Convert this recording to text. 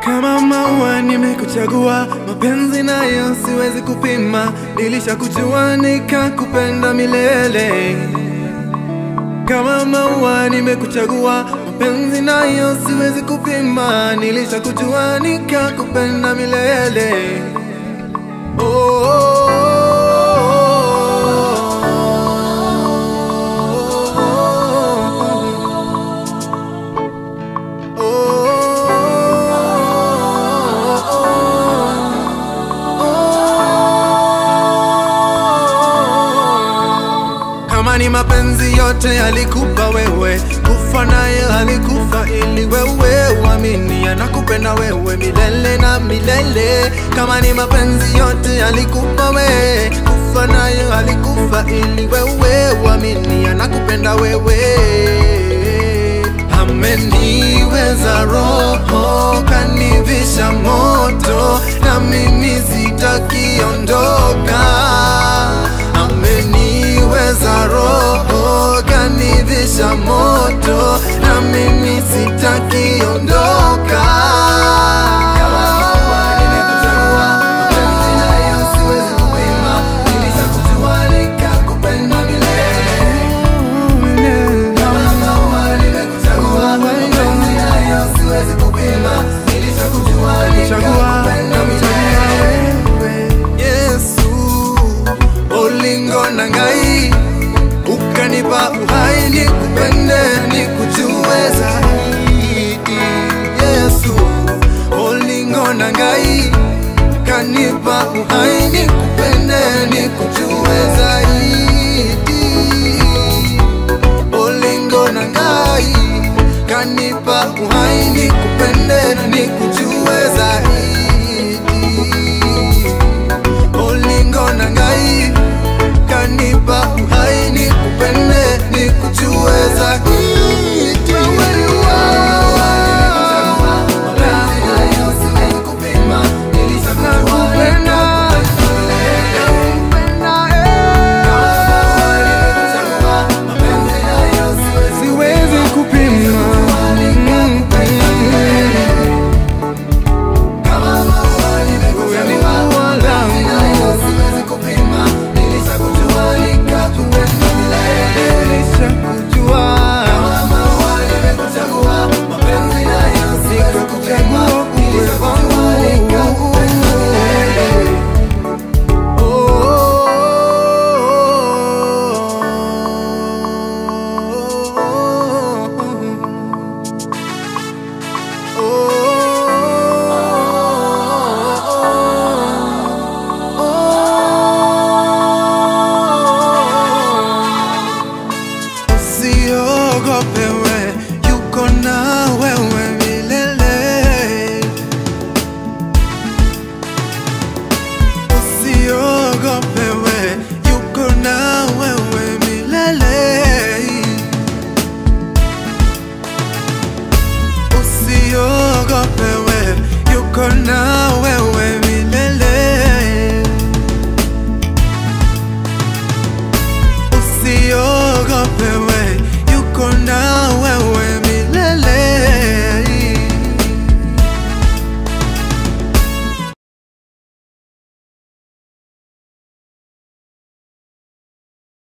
Kama maua nimekuchagua, mapenzi nayo siwezi kupima, nilishakujua nikakupenda milele. Kama maua nimekuchagua, mapenzi nayo siwezi kupima, nilishakujua nikakupenda milele. Oh, Kama ni mapenzi yote alikupa wewe, kufa naye alikufa ili wewe uamini anakupenda wewe milele na milele. Kama ni mapenzi yote alikupa wewe, kufa naye alikufa ili wewe uamini anakupenda wewe. Ameniweza roho, kanivisha moto, na mimi sitakiondoka. Ameniweza roho, kanivisha moto, na mimi sitakiondoka. Yesu, ulingo na ngai ukanipa uhai nikupende nikujue zaidi. Yesu, ulingo na ngai kanipa uhai nikupende nikujue zaidi. Ulingo na ngai kanipa uhai nikupende nikujue zaidi. Ulingo na ngai kanipa uhai nikupende nikujue zaidi. Wewe ni Nakupenda, siwezi kupima. Wewe ni ua langu. Nilishakujua. Nikakuchagua uwe wangu. Usiogope we, yuko na wewe milele. Usiogope we, yuko na wewe milele. Usiogope we, yuko na wewe